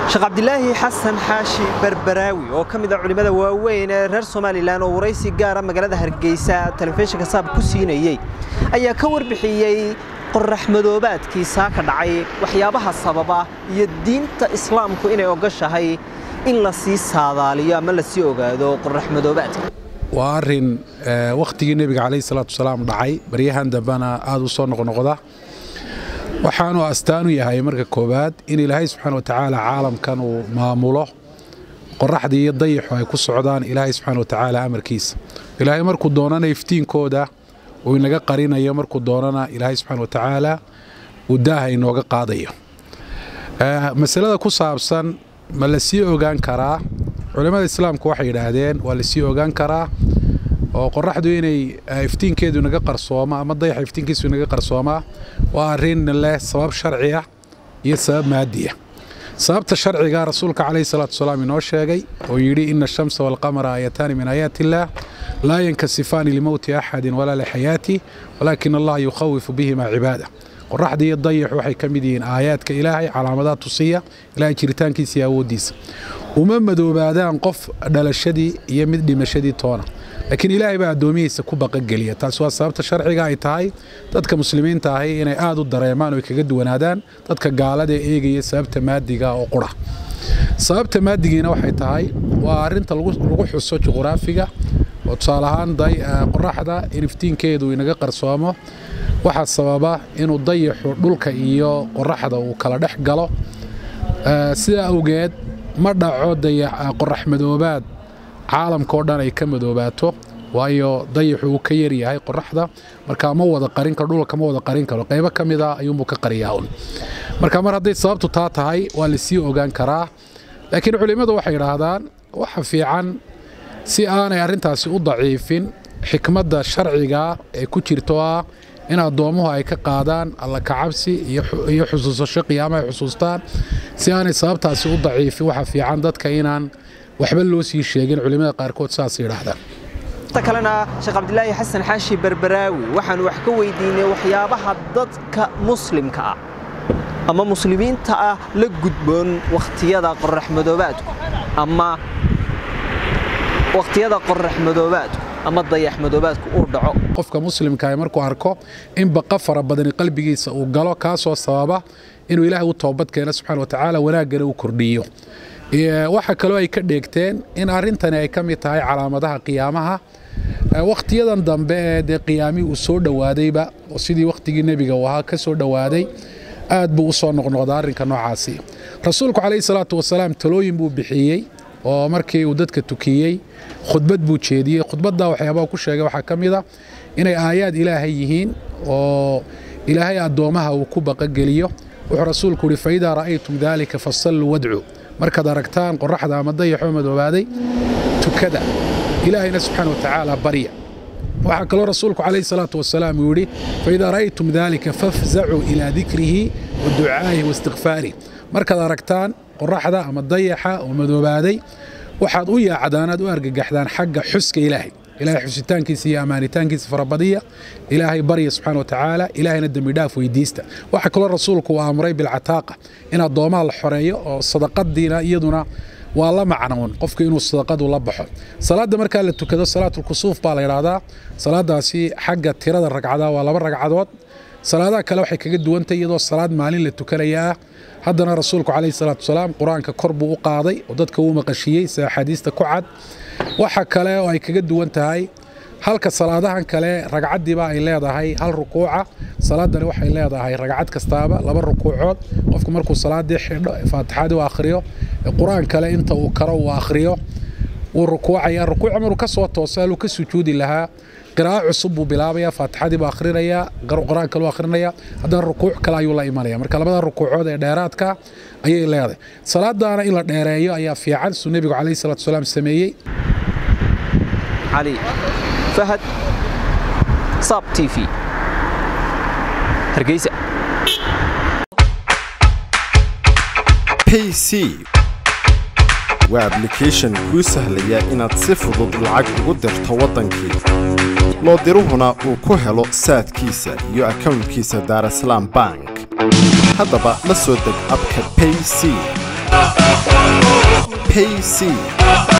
sheekh cabdilaahi xasan xaashi berberaawi oo ka mid a culimmada waaweyn ee reer somalilan oo waraysi gaara magaalada hargeysa telefishinka saab ku siinayey ayaa ka warbixiyey qorraxmadoobaadkii saaka dhacay waxyaabaha sababa iyo diinta islaamku inay ogashahay in la sii saadaaliyo ama la sii ogaado qorraxmadoobaadka waa arin wakhtigii nebiga calayhi salaatu wasalaam dhacay baryahan dambena aada u soo noqnoqda waxaanu astaan u yahay marka koowaad in ilaahay subxaana wa tacaala caalamkan uu maamulo qoraxdii iyo dayaxu ay ku socdaan ilaahay subxaana wa tacaala amarkiisa ilaahay markuu doonana iftiinkooda uu inaga qarinayo markuu doonana ilaahay subxaana wa tacaala uu daaha inooga qaadayo masalada ku saabsan ma la sii ogaan karaa culimmada islaamku waxay yidhaahdeen waa la sii ogaan karaa oo qoraxdu inay iftiinkeedu inaga qarsooma ama dayaxa iftiinkiisu inaga qarsoomaa waa arrin leh sabab sharci ah iyo sabab maadiya sababta sharciga rasuulka calayhi salaatu wasalaam inoo sheegay oo yidhi ina ashamsa waalqamara aayataani min aayaati illaah laa yankasifaani limowti axadin walaa lixayaati walaakin allaha yukhawifu bihima cibaada qoraxda iyo dayaxu waxay ka mid yihiin aayaadka ilaahay calaamadaha tusiya ilaahay jiritaankiisa iyo awooddiisa uma madoobaadaan qof dhalashadii iyo mid dhimashadii toona laakiin ilaahay baa addoomihiisa ku baqageliya taas waa sababta sharciga ay tahay dadka muslimiinta ahi inay aada u dareemaan oo kaga duwanaadaan dadka gaalada ee eegaya sababta maadiga oo qura sababta maadigiina waxay tahay waa arinta lagu xuso juquraafiga oo tusaale ahaan qoraxda in iftiinkeedu inaga qarsoomo waxaa sababa inuu dayaxu dhulka iyo qoraxda uu kala dhex galo sidaa awgeed ma dhaco qorax madoobaad caalamka oo dhan ay ka madoobaato waayo dayaxu uu ka yaryahay qoraxda markaa ma wada qarin karo dhulka ma wada qarin karo qaybo ka mid a ayuunbuu ka qariyaa un marka mar hadday sababtu taa tahay waa la sii ogaan karaa laakiin culimmadu waxay idhaahdaan waxa fiican si aanay arrintaasi u daciifin xikmadda sharciga ee ku jirto ah in addoommuhu ay ka qaadaan alla kacabsi iyo xusuusasho qiyaama ay xusuustaan si aanay sababtaasi u daciifin waxa fiican dadka inaan waxba loo sii sheegin culimmada qaarkood saas yidhaahdaan ta kalena sheekh cabdilaahi xasan xaashi berberaawi waxaanu wax ka weydiinay waxyaabaha dadka muslimka ah ama muslimiinta ah la gudboon wakhtiyada qoraxmadoobaadku ama wakhtiyada qoraxmadoobaadku ama dayaxmadoobaadku uu dhaco qofka muslimkaah markuu arko in baqa fara badani qalbigiisa uu galo kaasoo sababa inuu ilaahay u toobad keeno subxana wa tacaala wanaaggana u kordhiyo waxaa kaloo ay ka dheegteen in arrintani ay ka mid tahay calaamadaha qiyaamaha wakhtiyadan dambe ee dee qiyaamii uu soo dhowaadayba oo sidii wakhtigii nebiga uu ahaa ka soo dhowaaday aad buu u soo noqnoqda arrinka noocaasi rasuulku calayhi salaatu wasalaam talooyin buu bixiyey oo markii uu dadka tukiyey khudbad buu jeediyey khudbaddaa waxyaabaha ku sheegay waxaa ka mid a inay aayaad ilaahay yihiin oo ilaahay addoommaha uu ku baqageliyo wuxuu rasuulku yidhi faidaa ra'aytum daalika fasalluu wadcuu markaad aragtaan qoraxda ama dayaxoo madoobaaday tukada ilaahayna subxaana wa tacaala barya waxaa kaloo rasuulku calayhi salaatu wasalaam uu yidhi faidaa ra'aytum daalika fafzacuu ilaa dikrihi wa ducaa'ihi wa istikfaarih markaad aragtaan qoraxda ama dayaxa oo madoobaaday waxaad u yaacdaan aad u argagaxdaan xagga xuska ilaahay ilaahay xusitaankiisa iyo ammaanitaankiisa farabadiya ilaahay barya subxaana wa tacaala ilaahayna dembidhaaf weydiista waxaa kaloo rasuulku uu amray bilcataaqa in addoomaha la xoreeyo oo sadaqadiina iyaduna waa la macnoon qofku inuu sadaqadu la baxo salaadda markaa la tukado salaatulkusuuf baa la yidhaahdaa salaadaasi xagga tirada ragcadaa waa laba ragcadood salaadaha kale waxay kaga duwantay iyadoo salaad maalin la tukanaya ah haddana rasuulku calayhi salaatu wasalaam qur-aanka kor buu u qaaday oo dadka uu maqashiyey sida axaadiista ku cad waxa kale oo ay kaga duwan tahay halka salaadahan kale ragcaddiiba ay leedahay hal rukuuca salaadani waxay leedahay ragcad kastaaba laba rukuucood qofku markuu salaadii xidho faatixadii u akhriyo qur-aan kale inta uu karo uu akhriyo wuu rukuucaya rukuuca maruu ka soo tooso haluu ka sujuudi lahaa qiraa'o cusub buu bilaabaya faatixadii buu akhrinayaa qur-aan kale u akhrinaya haddana rukuuc kale ayuu la imanaya marka labada rukuucood ee dheeraadka ayay leedahay salaadaana in la dheereeyo ayaa fiican suu nebigu calayhi salatu wasalaam sameeyey cali fahad sab t v hargeysa pc waa ablication kuu sahlaya inaad si fudud lacag ugu dirto waddankii loo diruhuna uu ku helo saadkiisa iyo akownkiisa daarasalaam bank haddaba la soo deg abka payc payc